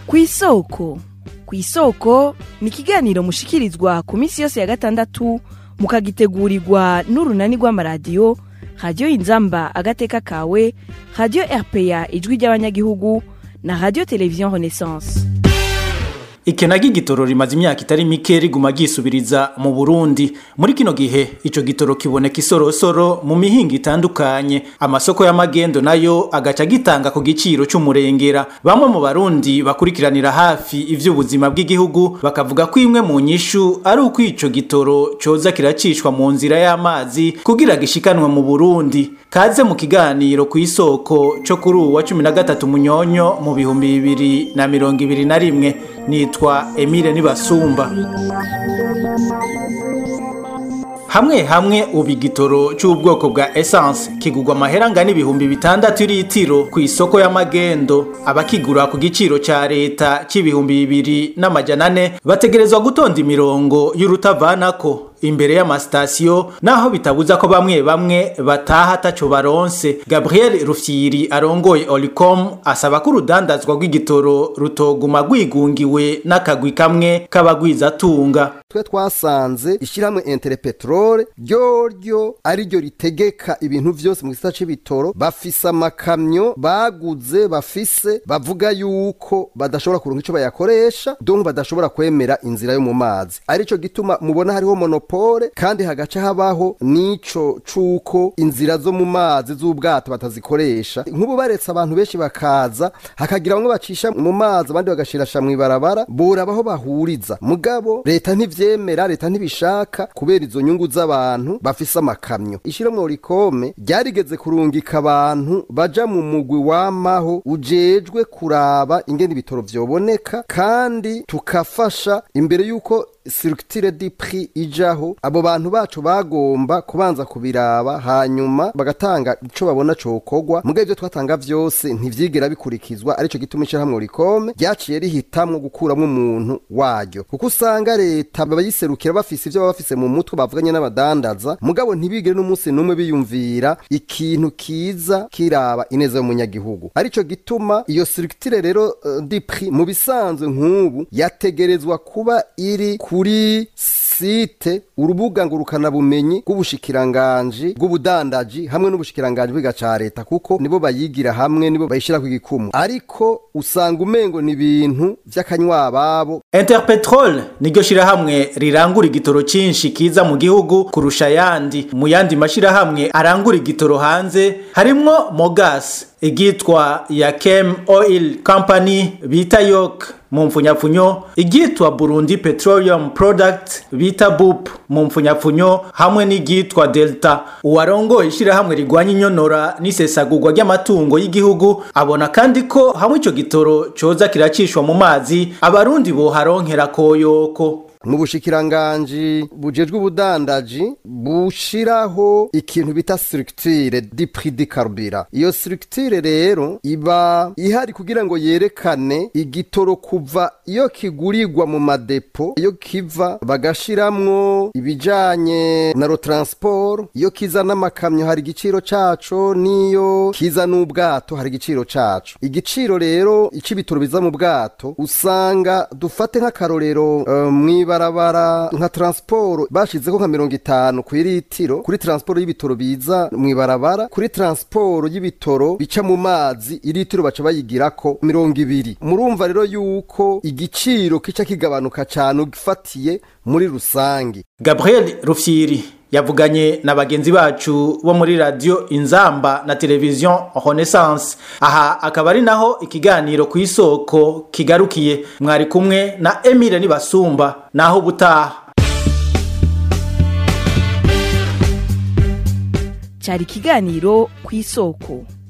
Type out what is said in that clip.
ku isoko ku isoko ni ikiganiro mushikirizwa ku minsi yose ya gatandatu mukagitegurirwa n'urunani rw'amaradiyo radiyo inzamba agateka kawe radiyo rpa ijwi ry'abanyagihugu na radiyo televiziyo renaissance ikena ry'igitoro rimaze imyaka itari mike riguma ryisubiriza mu burundi muri kino gihe ico gitoro kiboneka isorosoro mu mihinga itandukanye amasoko y'amagendo nayo agaca gitanga ku giciro c'umurengera bamwe mu barundi bakurikiranira hafi ivy'ubuzima bw'igihugu bakavuga ko imwe mu nyishu ari uko ico gitoro coza kiracishwa mu nzira y'amazi kugira gishikanwe mu burundi kaze mu kiganiro ku isoko co kuri uwa cumi na gatatu munyonyo mu bihumbi bibiri na mirongo ibiri na rimwe nitwa Emile Nibasumba hamwe hamwe ubu igitoro cy'ubwoko bwa essence kigurwa amahera angana ibihumbi bitandatu litiro ku isoko y'amagendo abakigura ku giciro ca leta c'ibihumbi bibiri n'amajana ane bategerezwa gutonda imirongo y'urutavanako imbere y'amasitasiyo naho bitabuza ko bamwe bamwe bataha ataco baronse gabriel rufyiri arongoye olicom asaba ko urudandazwa rw'igitoro rutoguma rwigungiwe n'akagwi kamwe k'abagwizatunga twe twasanze ishyirahamwe enterepetrole ryoryo ariryo ritegeka ibintu vyose mu gisata c'ibitoro bafise amakamyo baguze bafise bavuga yuko badashobora kuronka ico bayakoresha donc badashobora kwemera inzira yo mu mazi arico gituma mubona hariho monopole kandi hagaca habaho n'ico c'uko inzira zo mu mazi z'ubwato batazikoresha nk'ubu baretse abantu benshi bakaza hakagira bamwe bacisha mu mazi abandi bagashirasha mw'ibarabara borabaho bahuriza mugabo leta ntivyemera leta ntibishaka kubera izo nyungu z'abantu bafise amakamyo ishiramwe rikome ryarigeze kurungika abantu baja mu mugwi wamaho ujejwe kuraba ingene ibitoro vyoboneka kandi tukafasha imbere yuko sirikitire di pri ijaho abo bantu bacu bagomba kubanza kubiraba hanyuma bagatanga ico babona cokogwa muga ivyo twatanga vyose ntivyigera bikurikizwa arico gituma ishirahamwe rikome ryaciye rihitamwo gukuramwo umuntu waryo kuko usanga leta bayiserukira bafise ivyo baba bafise mu mutwe bavuganye n'abadandaza mugabo ntibigire n'umunsi n'umwe biyumvira ikintu kiza kiraba ineza y'umunyagihugu arico gituma iyo sirikitire rero uh, di pri mu bisanzwe nk'ubu yategerezwa kuba iri kuri site urubuga ngurukanabumenyi bw'ubushikiranganji bw'ubudandaji hamwe n'ubushikiranganji bwiga ca leta kuko nibo bayigira hamwe nibo bayishira ku gikumu ariko usanga umengo ni ibintu vy'akanywa babo Interpetrol niryo shirahamwe rirangura igitoro cinshi kiza mu gihugu kurusha yandi mu yandi mashirahamwe arangura igitoro hanze harimwo Mogas igitwa Yakem Oil Company bita Yok mu mfunyapfunyo igitwa Burundi Petroleum Product bita BUP mu mfunyapfunyo hamwe n'igitwa Delta uwarongoye ishirahamwe rigwanya inyonora n'isesagurwa ry'amatungo y'igihugu abona kandi ko hamwe ico gitoro coza kiracishwa mu mazi abarundi boharonkera koyoko mu bushikiranganji bujejwe ubudandaji bushiraho ikintu bita structure di prix di carburant iyo structure rero iba ihari kugira ngo yerekane igitoro kuva iyo kigurirwa mu madepo iyo kiva bagashiramwo ibijanye na ro transport iyo kiza n'amakamyo hari igiciro caco niyo kiza n'ubwato hari igiciro caco igiciro rero ic'ibitoro biza mu bwato usanga dufate nk'akarorero uh, mwiba ibarabara nka transport bashizeho nka mirongo itanu ku iritiro kuri transport y'ibitoro biza mu ibarabara kuri transport y'ibitoro bica mu mazi iritiro baca bayigirako mirongo ibiri murumva rero yuko igiciro kica kigabanuka cyane ugifatiye muri rusange Gabriel Rufyiri yavuganye na bagenzi bacu bo muri radio inzamba na televiziyo renaissance aha akaba ari naho ikiganiro ku isoko kigarukiye mwari kumwe na emile nibasumba naho ubutaha cyari ikiganiro ku isoko